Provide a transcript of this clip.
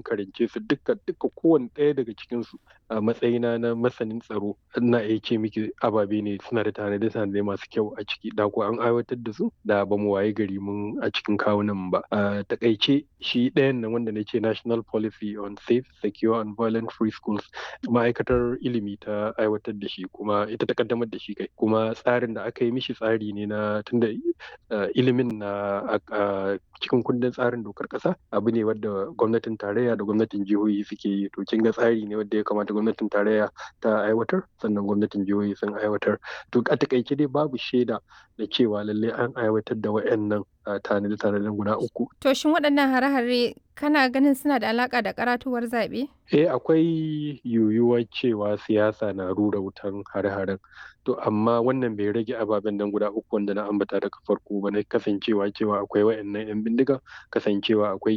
mun karance su duka duka kowane ɗaya daga cikin su a matsayina na masanin tsaro ina iya ce miki ababe ne suna da tanade tanade masu kyau a ciki da ko an aiwatar da su da ba mu waye gari mun a cikin kawunan ba a takaice shi ɗayan nan wanda na ce national policy on safe secure and violent free schools ma'aikatar ilimi ta aiwatar da shi kuma ita ta kaddamar da shi kai kuma tsarin da aka yi mishi tsari ne na tunda ilimin na a cikin kundin tsarin dokar kasa abu ne wadda gwamnatin tarayya da gwamnatin jihohi suke yi to kin ga tsari ne wadda ya kamata gwamnatin tarayya ta aiwatar sannan gwamnatin jihohi sun aiwatar to a takaice dai babu shaida da cewa lalle an aiwatar da wayannan tanade tanaden guda uku to shin waɗannan hare-hare kana ganin suna da alaka da karatuwar zaɓe eh akwai yiwuwar cewa siyasa na rura wutan hare-haren to amma wannan bai rage ababen nan guda uku wanda na ambata daga farko ba na kasancewa cewa akwai wayannan yan bindiga kasancewa akwai